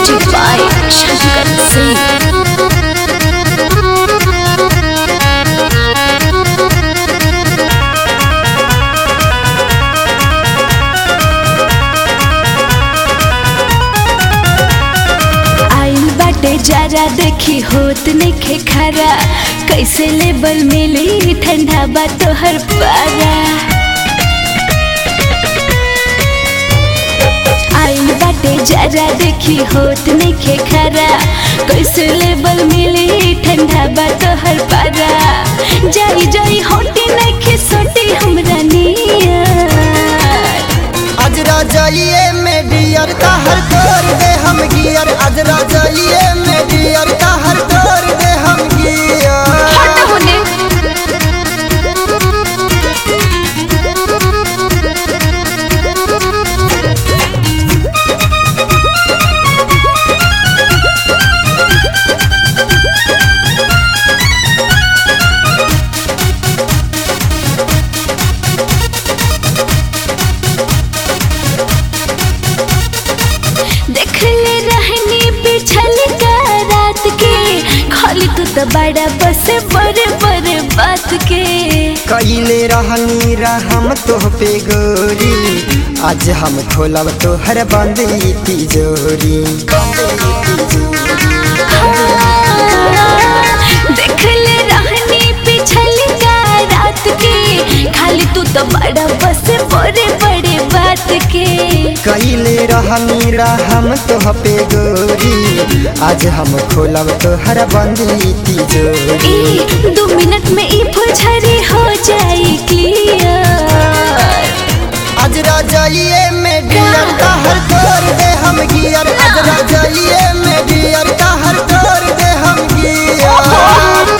Music by Shankar Singh. आइल बाटे जरा देखी होत नइखे खरा कैसे लेबल मिली ठंडा बा तोहर पारा आइल बाटे जरा देखी होत नइखे खरा कैसे लेबल मिली ठंडा बा तोहर पारा जाई जाई होटी नइखे सोटी हमरा नियर आज राजाइए में डियर का हर तोड़ दे हम गियर आज राजाइए में डियर का हर तोड़ दे हम गियर हट होने देखले रहनी पिछल का रात के खाली तू तो बड़ा बस बड़े बड़े बात के कैले रहनी रहम तोह पे गोरी आज हम खोलब तोहर बंद ई तिजोरी देखले रहनी पिछल का रात के खाली तू तो बड़ा बस बड़े बड़े बात के कैले रहनी रहम तोह पे गोरी आज हम खोलब तोहर बंद ई तिजोरी ई दो मिनट में ई फुझरी हो जाई क्लियर आज राजाइए में डियर का हर तोड़ दे हम गियर आज राजाइए में डियर का हर तोड़ दे हम गियर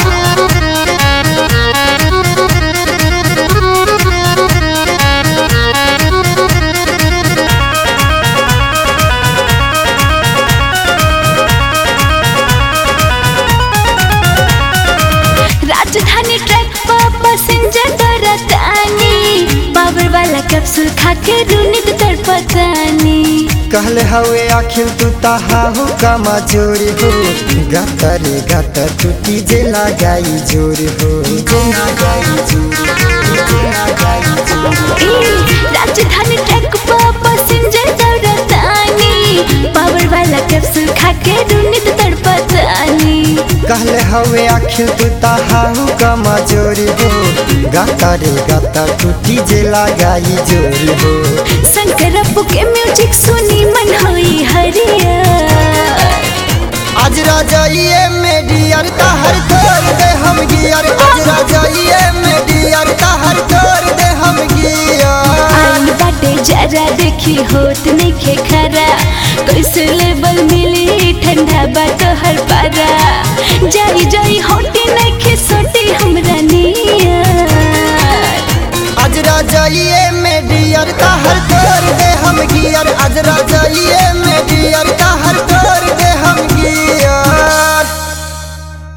राजधानी ट्रैक पर पैसेंजर डरतानी पावर वाला कैप्सूल खा के रूनित तड़पतानी कहले हवे आखिर तू ताहाहू का मजूरी हो गतर गतर टूटी जे लगाई जोर हो जे लगाई जोर हो, जे लगाई जोर हो। ए, राजधानी ट्रैक पर पैसेंजर डरतानी पावर वाला कैप्सूल खा के रूनित तड़पतानी कहले हवे आखिर तू ताहाहू का मजूरी हो गतर गतर टूटी जे लगाई जोर हो शंकर अप्पू के म्यूजिक सुनी मन होई हरियर आज राजाइए में डियर का हर तोड़ दे हम गियर आज राजाइए में डियर का हर तोड़ दे हम गियर आइल बाटे जरा देखी होत नइखे खरा कैसे लेबल मिली ठंडा बा तोहर पारा जाई जाई होटी नइखे सोटी हमरा नियर आज राजाइए में डियर का हर तोड़ दे हम गियर आज राजाइए में डियर